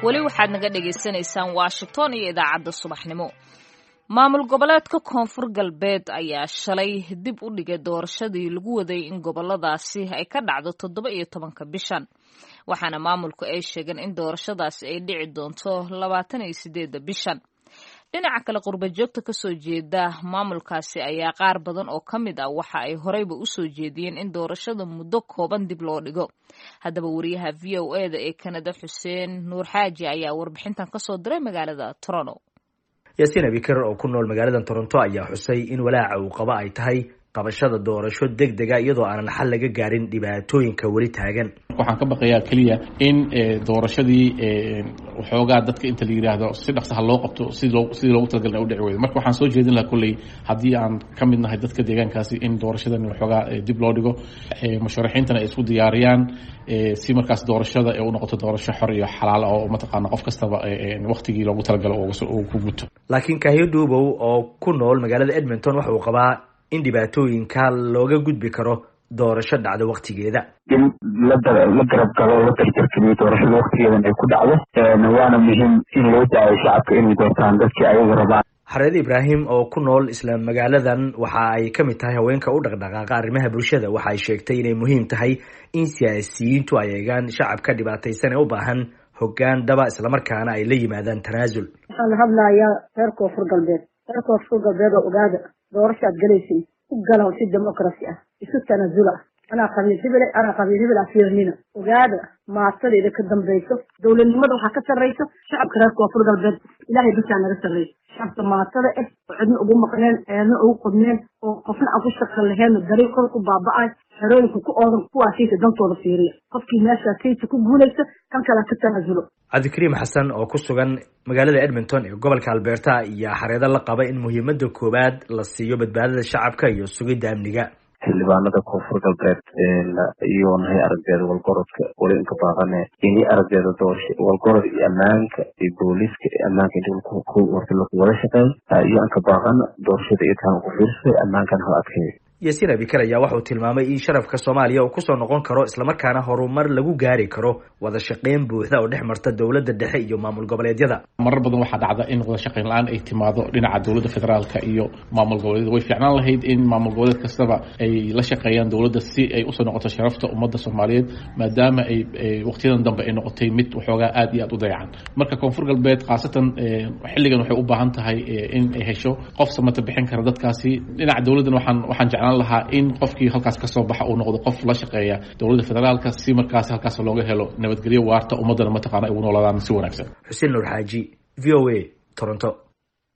weli waxaad naga dhagaysanaysaan washington iyo idaacadda subaxnimo maamul goboleedka koonfur galbeed ayaa shalay dib u dhigay doorashadii lagu waday in goboladaasi ay ka dhacdo toddoba iyo tobanka bishan waxaana maamulku ay sheegeen in doorashadaasi ay dhici doonto labaatan iyo sideedda bishan dhinaca kale qurba joogta kasoo jeeda maamulkaasi ayaa qaar badan oo ka mid ah waxa ay horeyba usoo jeediyeen in doorashada muddo kooban dib loo dhigo haddaba wariyaha v o e da ee kanada xuseen nuur xaaji ayaa warbixintan kasoo diray magaalada toronto yaasiin abikar oo ku nool magaalada toronto ayaa xusay in walaaca uu qabo ay tahay qabashada doorasho deg dega iyadoo aanan xal laga gaarin dhibaatooyinka weli taagan waxaan ka baqayaa keliya in doorashadii waxoogaa dadka inta la yidhaahdo si dhaqsaha loo qabto sidii loogu talagalna u dhici weydo marka waxaan soo jeedin lahaa kolley haddii aan ka mid nahay dadka deegaankaasi in doorashadan waxoogaa dib loo dhigo musharaxiintana ay isku diyaariyaan si markaas doorashada ee u noqoto doorasho xor iyo xalaal oo mataqaana qof kastaba waktigii loogu talagalo uu ku guto laakiin kahyo dhuubow oo ku nool magaalada edmonton waxa uu qabaa in dhibaatooyinka looga gudbi karo doorasho dhacdo waktigeeda in la la garab galo la tartarkeliyo doorashada waktigeedan ay ku dhacdo waana muhiim in loo daayo shacabka inay doortaan dadkii ayaga rabaan xareed ibraahim oo ku nool isla magaaladan waxa ay ka mid tahay haweenka u dhaqdhaqaaqa arrimaha bulshada waxa ay sheegtay inay muhiim tahay in siyaasiyiintu ay eegaan shacabka dhibaataysan ee u baahan hoggaan dhaba islamarkaana ay la yimaadaan tanaasul waxaa la hadlayaa reer koonfur galbeed reer koonfur galbeed oo ogaada doorasho aad galaysin ku galaw si democracy ah isu tanaasula anaa qabiil hebele anaa qabiil hebel ah fiirnina ogaada maasadeeda ka dambayso dowladnimada waxaa ka sarrayso shacabka reer koonfur galbeed ilaahay basaa naga sarrayso shacabka maatada ah oo cidna ugu maqneen eedna ugu qodneen oo qofna aan ku shaqo laheenna dariiqooda ku baaba'ay xerooyinka ku oodan kuwaasiisa dantooda fiiriya qofkii meeshaa kaysa ku guulaysa kan kale ka tanaasulo cabdikariim xasan oo ku sugan magaalada edmonton ee gobolka alberta ayaa xareedo la qaba in muhiimada koowaad la siiyo badbaadada shacabka iyo sugidda amniga xildhibaanada koonfur galbeed iyo nahay aragdeeda walgorodka wali inka baaqane ini aragdeeda doorasho walgorod iyo ammaanka iyo booliiska iyo ammaanka inta warta lagu wada shaqeey iyo anka baaqan doorashada iyo taan ugu fiirsay ammaankan hal adkeey yaasiin abikar ayaa waxauu tilmaamay in sharafka soomaaliya uu kusoo noqon karo islamarkaana horumar lagu gaari karo wada shaqeyn buuxda oo dhex marta dowladda dhexe iyo maamul goboleedyada marar badan waxaa dhacda in wada shaqeyn la-aan ay timaado dhinaca dowladda federaalka iyo maamul goboleedyada way fiicnaan lahayd in maamul goboleed kastaba ay la shaqeeyaan dowladda si ay usoo noqoto sharafta ummadda soomaaliyeed maadaama ay waqtiyadan dambe ay noqotay mid waxoogaa aad iyo aad u dayacan marka koonfur galbeed khaasatan xilligan waxay u baahan tahay in ay hesho qof samata bixin kara dadkaasi dhinaca dowladdan waxaan waxaan jeclaan lahaa in qofkii halkaas kasoo baxa uu noqdo qof la shaqeeya dowladda federaalka si markaas halkaas looga helo nabadgelyo waarta ummaddana mataqaana ay ugu noolaadaan si wanaagsan xuseen nuur xaaji v o a toronto